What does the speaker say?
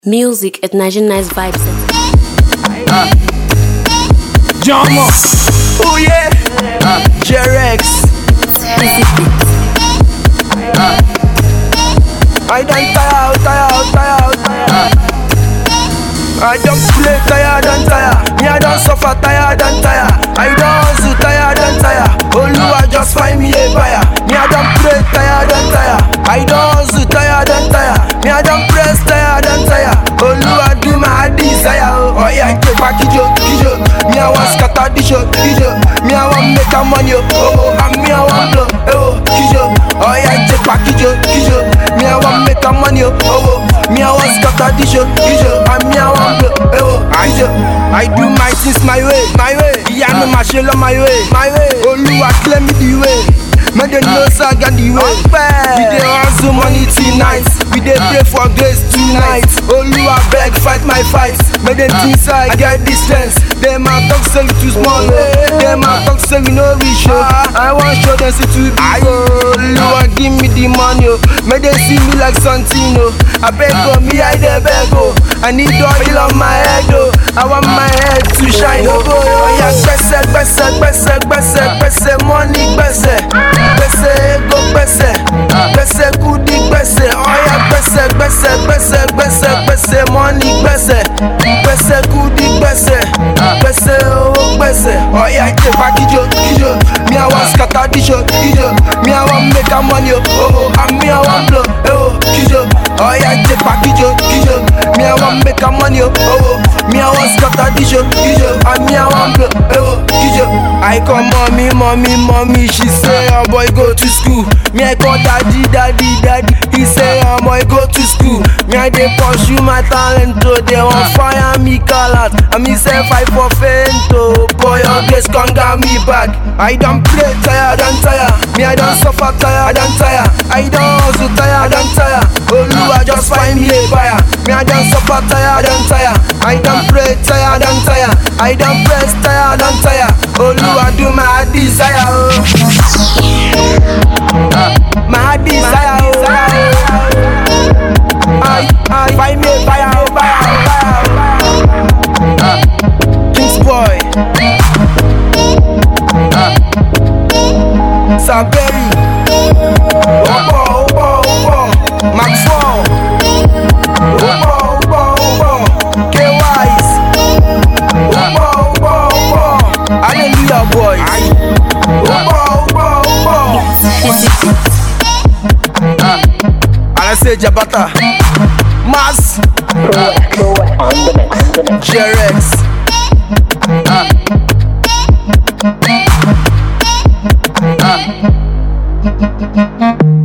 Music at Nigerian Nice Vibes. Jama. Oh yeah. Jerex. I don't tire out, tire out, tire out, tire out. I don't play tired and tire. Me I don't suffer tired and tire. I don't hustle tired and tire. Oluwa just find me a buyer. Me I don't play tired and tire. I don't hustle tired and tire. Me I don't press tired and tire. Oluwa do my desire. Oh, oh yeah, take back kijo, kijo. Me I want scatter the show, kijo. Me I want make a money, oh, oh, and me I want blow, eh, oh, kijo. Oh yeah, take back kijo, kijo. Me I want make a money, oh, oh, me I want scatter the show, kijo, and me I want blow, eh, oh, kijo. I do my things my way, my way. Yeah, me my shell on my way, my way. Oluwa clear me the way. Make them know say I got the way. We dey hustle money tonight. We dey pray for grace tonight. Oluwa beg fight my fight. Make them think say I get distance. Them a talk say we too small. oh. Them a talk say we no reach. oh. I want show them say too big. oh. Oluwa give me the money. oh. Make them see me like something. Oh. I beg oh, me I dey beg oh. I need oil on my head oh. I want my head to shine oh. Oh yeah, gbese gbese gbese gbese gbese money gbese gbese ego gbese gbese kudi gbese oh yeah, gbese gbese gbese gbese gbese money gbese gbese kudi gbese gbese owó gbese oh yeah, tepa kijo kijo me I wan scatter the show kijo me I wan make am money oh oh oh and me I wan blow eh oh kijo oh yeah, tepa kijo kijo me I wan make am money oh oh oh me I wan scatter the show kijo and me I wan blow eh oh kijo I call mommy mommy mommy she say oh boy go to school me I call daddy daddy daddy he say oh boy go to school me I dey pursue my talent oh they wan fire me call out and me say fight for faint oh boy your grace come get me back I don play tired and tire me I don suffer tired and tire I don hustle tired and tire Oluwa just find me a buyer me I don suffer tired and tire I don pray tired and tire I don press tired and tire Oluwa do my desire oh. my desire oh. I, I find me a buyer oh, buyer oh, buyer oh. Kings boy Saberi Opo opo opo Maxwell Opo opo opo K-Wise Opo opo opo Hallelujah boys Opo opo opo Alase Jabata Mas Jerex on the mix.